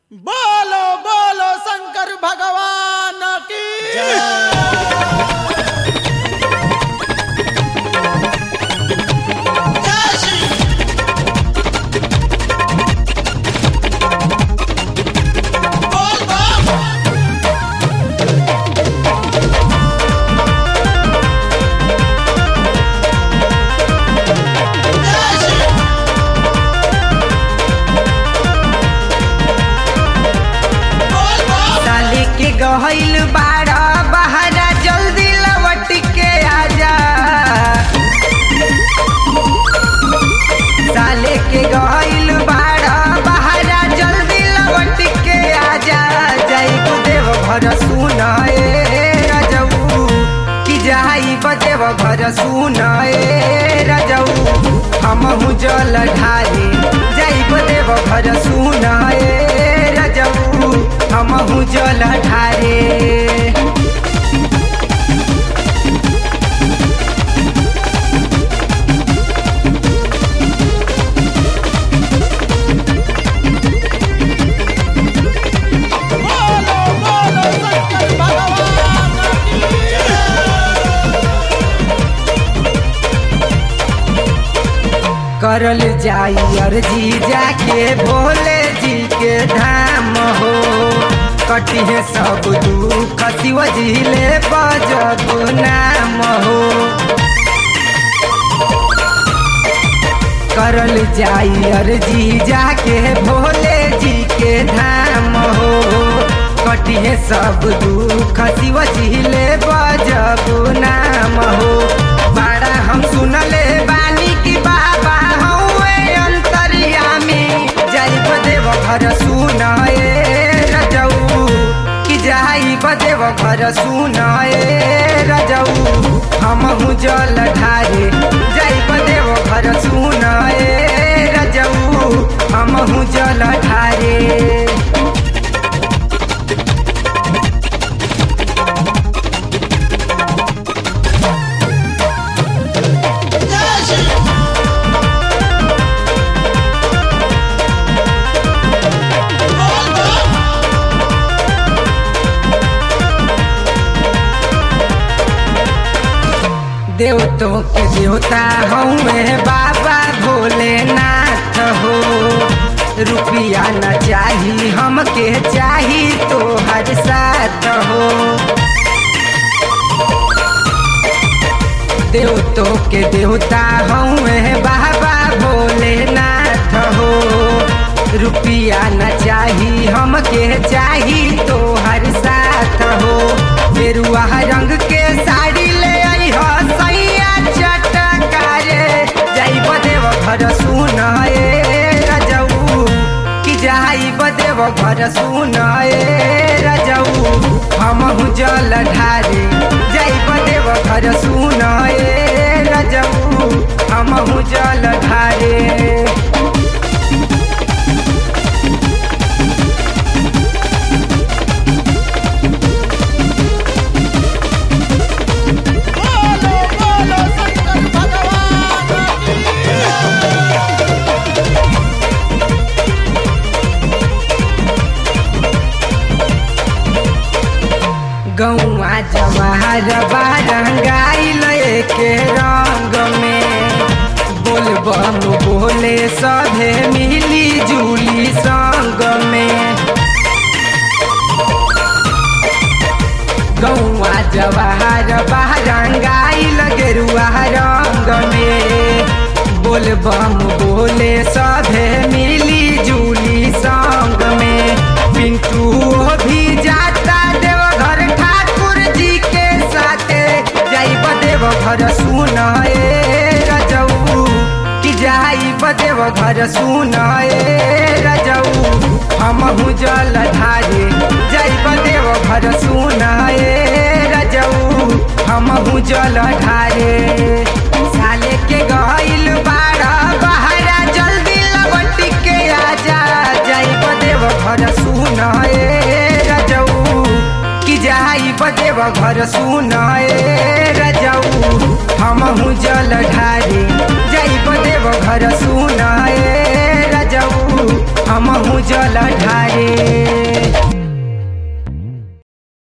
बोलो बोलो शंकर भगवान की साली के गहल बाड़ा बहारा जल्दी लवट के आजा साले के गहल बाड़ा बहारा जल्दी लवट के आजा जाई देव घर सुनाए रजऊ कि जाई देव घर सुनाए रजऊ हमहू जल ढारे जाई देव घर सुनाए रजऊ हमहू जल ढारे बोलो बोलो शंकर भगवान की करल जाई अर्जी जाके भोले जी के धाम हो कटिहे सब दुख शिव जिले बजब नाम हो करल जाई अर्जी जाके भोले जी के धाम हो कटिहे सब दुख शिव जिले बजब नाम हो बड़ा हम सुनले बानी की बाबा हौवे अंतरियामी जाई बदेव घर सुनाए रजऊ कि जाई बदेव घर सुनाए रजऊ हमहू जल ढारे जाई बदेव घर सुनाए रजऊ हमहू जल ढारे देवतों के देवता हमें बाबा भोलेनाथ हो रुपया न चाही हमके चाही तो हर साथ हो देवतों के देवता हमें बाबा भोलेनाथ हो रुपया न चाही हमके चाही तो हर साथ हो बेरुआ रंग के साड़ी ले आई हो सैया चटकारे जाई बदेव घर सुनाए रजऊ कि जाई बदेव घर सुनाए रजऊ हमहू जल ढारे जाई बदेव घर सुनाए रजऊ हमहू जल ढारे बोलो बोलो शंकर भगवान की गौआ जवाहर बारंगाइल के रंग में बोलबम बोले सभे मिली जुली संग में गौआ जवाहर बारंगाइल गेरुआ रंग में बोलबम बोले सभे मिली जुली संग में पिंटू भी जाता देवघर ठाकुर जी के साथे जाई बदेव घर सुनाए रजऊ कि जाई बदेव घर सुनाए रजऊ हमहू जल ढारे जाई बदेव घर सुनाए रजऊ हमहू जल ढारे साले के गइल बाड़ा बहारा जल्दी लबट के आजा जाई बदेव घर सुनाए रजऊ कि जाई बदेव घर सुनाए रजऊ हमहू जल ढारे जाई बदेव घर सुनाए रजऊ हमहू जल ढारे